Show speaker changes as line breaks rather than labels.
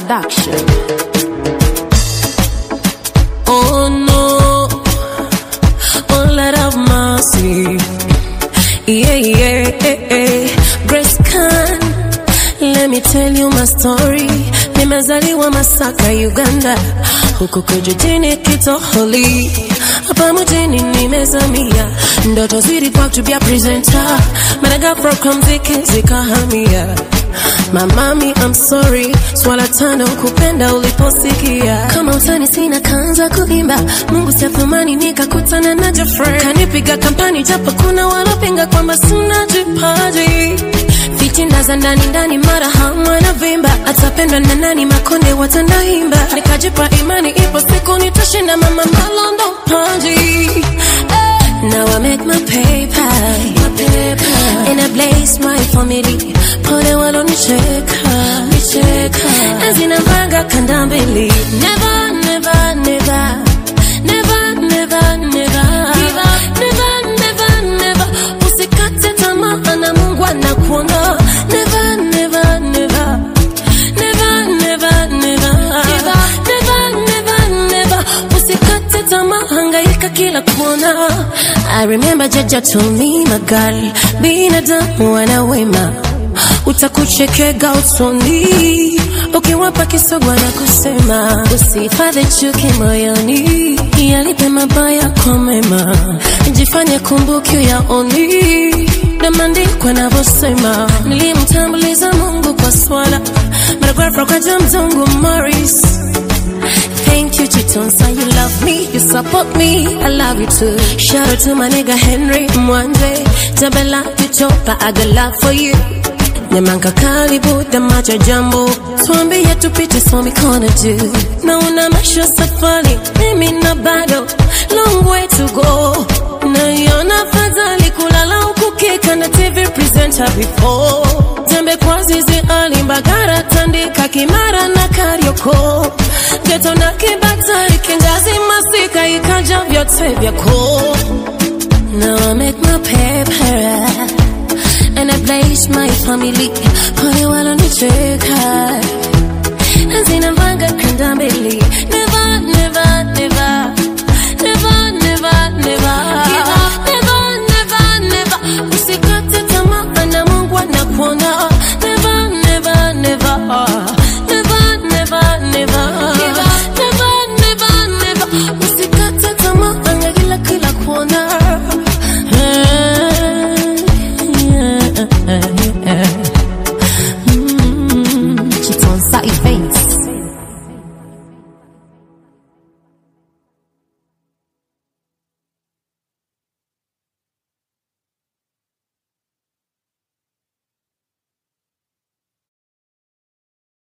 Production.
Oh no, oh Lord of mercy. Yeah, yeah, yeah, yeah. Grace Khan, let me tell you my story. Nimezaliwa Masaka, Uganda, huku kijijini Kitoholi, hapa mjini nimezamia, ndoto zilikuwa to be a presenter, but ghafla kwa mziki zikahamia. Mamami, I'm sorry, swala tano kupenda uliposikia. Kama utani sina kanza kuimba, Mungu siathumani nikakutana na Jeffrey. Kanipiga kampani japo kuna walopinga kwamba sina jipaji. Fitinda za ndani ndani mara hamwa na vimba, atapendwa na nani makonde watandaimba. Nikajipa imani ipo siku nitashinda mama malondo paji. Eh, Now I make my paper, my paper, and I blaze my family. Pole walonicheka, nicheka, ezinapanga kanda mbili. Never, never, never, never, never, never, never, never, never. Usikate tamaa na Mungu anakuona. Never, never, never. Never, never, never. Never, never, never. Usikate tamaa, hangaika kila kona. I remember Jaja told me my girl, binadamu wana wema utakuchekega usoni ukiwapa kisogwa na kusema usihifadhi chuki moyoni yalipe mabaya kwa mema jifanye kumbuki yaoni na maandiko yanavyosema nilimtambuliza mungu kwa swala maragrafa kwa jamzungu morris Thank you, Chitonsa. You love me, you support me. I love you too. Shout out to my nigga Henry Mwanje. Tabela Kichopa, I got love for you. Nyamanka karibu damaja jambo tuambie tupite so mikono juu na una maisha safari mimi na bado long way to go naiona fadhali kulala huku kika na tv presenter before tembe kwa zizi alimbagara tandika kimara na karioko geto na kibatari kingazi masika ikaja vyote vyako Now I make my paper and I place my family. Pole walonicheka, hazina mbanga kanda mbili.